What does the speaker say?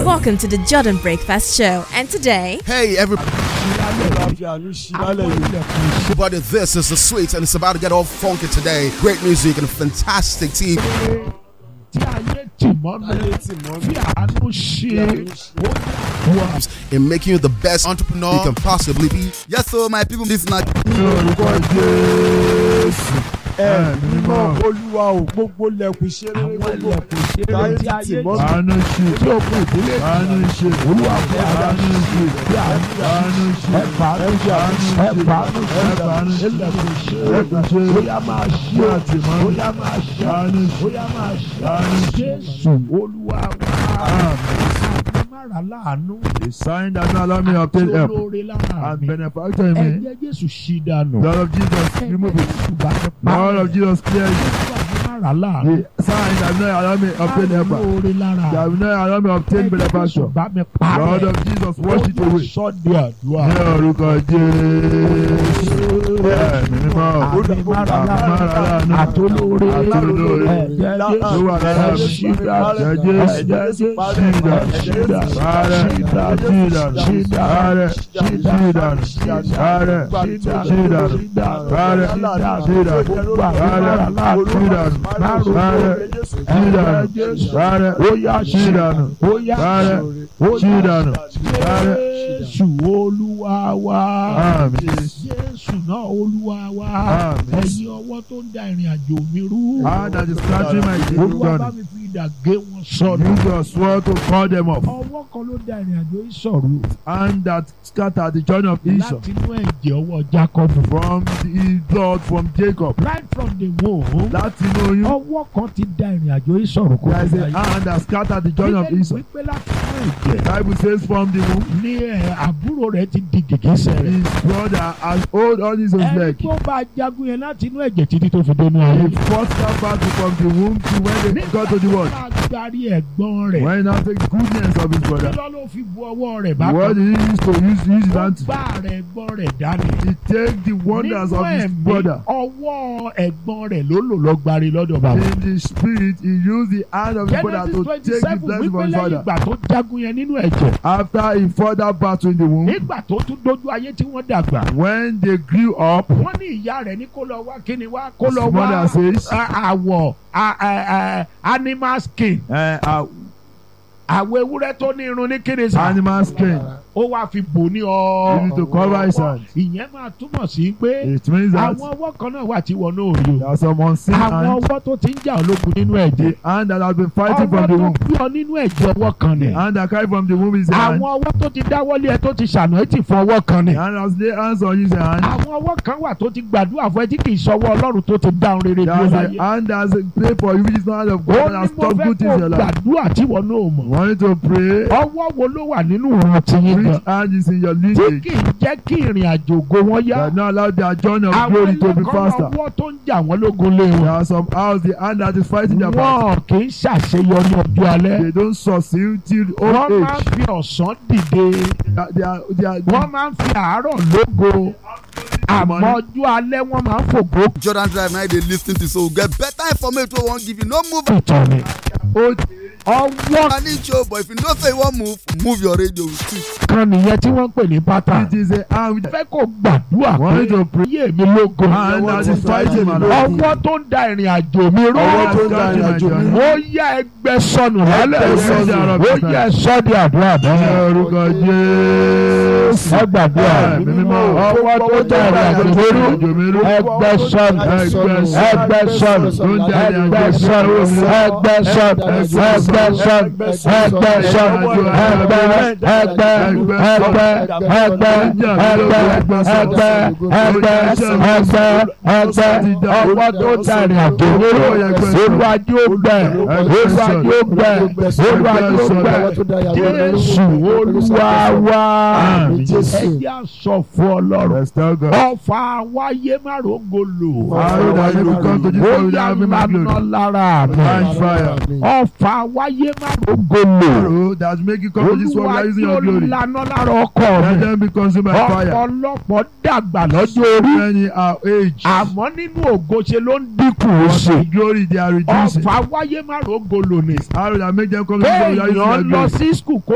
Welcome to the Jordan Breakfast Show. And today, Hey, everybody, this is the sweet, and it's about to get all funky today. Great music and a fantastic team. tí ayé tì mọ́ mi tí àánú ṣe wà. in making you the best entrepreneur you can possibly be. Yes, so my people, this is not lórúkọ jésù ẹ mímọ́ olúwa ò gbogbo lẹ̀kùn ṣeré gbogbo táyé tí ayé àánú ṣe tí ó kù ìdílé àánú ṣe olúwa fún àánú ṣe bí àánú ṣe ẹ fàánú ṣe ẹ fàánú ṣe ẹ fàánú ṣe lẹ̀kùn ṣe bóyá máa ṣe bóyá máa ṣe bóyá máa ṣe jésù olúwa wá àmàrà láàánú the sign that no allow me to obtain help olóore lára and mi benefactor in me ẹ̀jẹ̀ jésù ṣí dànù. blood of Jesus remove it blood of Jesus clear it Àmàrà láàánú. the sign that no allow me to obtain help olóore lára that no allow me to obtain benefactor bá mi blood parẹ́. of Jesus wash it away sọ́ọ̀dì àdúrà. ní orúkọ Jésù ẹ̀mí mímọ́ àmàrà láàánú àtolóore àtolóore ẹ̀jẹ̀ ló wà lára mi ṣídà ẹ̀jẹ̀ ẹ̀jẹ̀ Jésù ṣídà ṣídà ṣídà Ààrẹ ṣídà ṣídà ṣídà Ààrẹ ṣídà ṣídà Ààrẹ ṣídà ṣídà ṣídà Ààrẹ ṣídà Ààrẹ ṣídà Ààrẹ ṣídà Ààrẹ Oya ṣídà Oya Ààrẹ ṣídà Ààrẹ Jésù olúwa wa. Àmín. Jésù náà olúwa wa. Àmín. Ẹ̀yin ọwọ́ tó ń da ìrìn àjò mi rú. Hand that is scattering my Olúwa bá children mi fi idà gé wọn sọnù. use your sword to cut them off Ọwọ́ kan ló da ìrìn àjò yìí sọ̀rọ̀. hand that scattered the journey of Esau Láti inú ẹ̀jẹ̀ ọwọ́ Jacob. from the blood from Jacob Right from the womb. láti inú oyún Ọwọ́ kan ti da ìrìn àjò yìí sọ̀rọ̀ kó there is tó a dáyé. hand that scattered the journey of Bíbélì Esau wípé láti inú ẹ̀jẹ̀. Bible says from the womb Ní ẹ̀ àbúrò rẹ̀ ti di gègésẹ̀ rẹ̀. his brother has hold on his Ẹni leg tó bá jagun yẹn láti inú ẹ̀jẹ̀ títí tó fi dénú ayé. he fought that battle from the womb to when they got to the world Agbárí ẹ̀gbọ́n rẹ̀. when he now take the goodness of his Kí brother ló ló fi bu ọwọ́ rẹ̀ what bákan? he used to use use his Ó hand to gbá rẹ̀ ẹ̀gbọ́n rẹ̀ dání. he take the wonders Nínú of his ẹ̀mí, brother ọwọ́ ẹ̀gbọ́n rẹ̀ ló lò lọ́gbàrí lọ́dọ̀ bàbá. in the spirit he used the hand of his brother Genesis to twenty take the seven blessing wípé from his lẹ́yìn father ìgbà tó jagun yẹn nínú ẹ̀jẹ̀. after he fought that battle in the womb Nígbà tó tún dójú ayé tí wọ́n dàgbà. when they grew up Wọ́n ní ìyá rẹ̀ ní kó lọ wá kíni wá kó lọ his wá mother says a- àwọ̀ a- a- a- animal skin. uh, uh, Àwọ̀ ewúrẹ́ tó ní irun ní kíni sá. animal skin Ó wá fi bò ní he ọ. used to cover his hand Ìyẹn máa túmọ̀ sí pé it means that àwọn ọwọ́ kan náà wà tí wọn náà rí o. there are some unseen Àwọn hands ọwọ́ tó ti ń jà ológun nínú ẹ̀jẹ̀. the hand that has been fighting Ọwọ́ from the tó womb bí ọ nínú ẹ̀jẹ̀ ọwọ́ kan the ni. hand that carry from the womb is the hand Àwọn ọwọ́ tó ti dáwọ́lé ẹ tó ti ṣàná ẹ ti fọ ọwọ́ kan ni. the hand that lay hands on you is the hand Àwọn ọwọ́ kan wà tó ti gbàdúrà fún ẹ tí kì í sọwọ́ Ọlọ́run tó ti dáhùn rere bí ó there is láyé. a hand that has pray for you which is not hand of Ó God that ní has mo stopped fẹ́ good things in kó your life gbàdúrà tí wọn náà mọ̀. want you to pray Ọwọ́ wo ló wà nínú ìran tiyín gan? which hand is in your Tí lineage kì í jẹ́ kí ìrìn àjò ògo wọn yá. that not allow their journey of Àwọn glory to be ẹlẹ́kọ̀ọ́ faster ọwọ́ tó ń jà wọ́n lógun lé there wọn. are some house the hand that is fighting their battle Wọn kì í ṣàṣeyọrí ọjọ́ alẹ́. they don't succeed till Wọ́n old máa ń age fi ọ̀sán dìde. They are- they are they are Wọ́n máa ń fi àárọ̀ lógo. Àmọ́ ọjọ́ alẹ́ wọ́n máa ń fògbó Jordan Drive now they lis ten to so get better information wey wan give you no move ìtàn ni. old Ọwọ́ an inch o but if you know say you wan move move your radio too. kan nìyẹn tí wọ́n ń pè ní pátá. it is a hand with Fẹ́ kó gbàdúrà want you pé to pray ayé mi lógo. hand that is fighting my life Ọwọ́ tó ń da ìrìn àjò mi rú. ọwọ́ tó ń da ìrìn àjò mi Ó yá ẹgbẹ́ sọnù lálẹ́ Ẹgbẹ́ yìí. sọnù. Ó yá sọ́ọ̀dì àdúrà ní bẹ́ẹ̀. orúkọ Jésù Ẹ gbàdúrà. Ẹ̀mí mímọ́. Ọwọ́ tó ń da ìrìn àjò mi rú. àjò mi rú Ẹgbẹ́ sọnù. Ẹgbẹ́ sọnù. Ẹgbẹ́ sọnù. tó ń da ìrìn Ẹgbẹ́ àjò sọnù. mi rú Ẹgbẹ́ sọnù. Ẹgbẹ́ sọnù. Ẹgbẹ́ sọnù. Ẹgbẹ́ ẹgbẹ́ ẹgbẹ́ ẹgbẹ́ ẹgbẹ́ ẹgbẹ́ ẹgbẹ́ ẹgbẹ́ ọwọ́ tó tẹ̀rìn àjò nínú olùwàjú ògbẹ́ olùwàjú ògbẹ́ olùwàjú ògbẹ́ Jésù Olúwa wa Àmín. ẹ̀yà sọ fún Ọlọ́run Let's tell God. ọfà wáyé márùngò lò Arrow that may become to this ó world yà without having my lánà glory. lára mi Find fire. ọfà wáyé márùngò lò Arrow that make you come to this world without using your olùwàjú glory. lànà lára ọkọ Let mi them be consumed by fire. ọ̀pọ̀lọpọ̀ dàgbà lọ́jọ́ orí Many are age. àmọ́ nínú ògo ṣe ló ń dínkù sí But in glory they are reducing. ọfà wáyé márùngò lò ní Arrow that make them come to this world without using kéèyàn your lọ glory. sí skul kó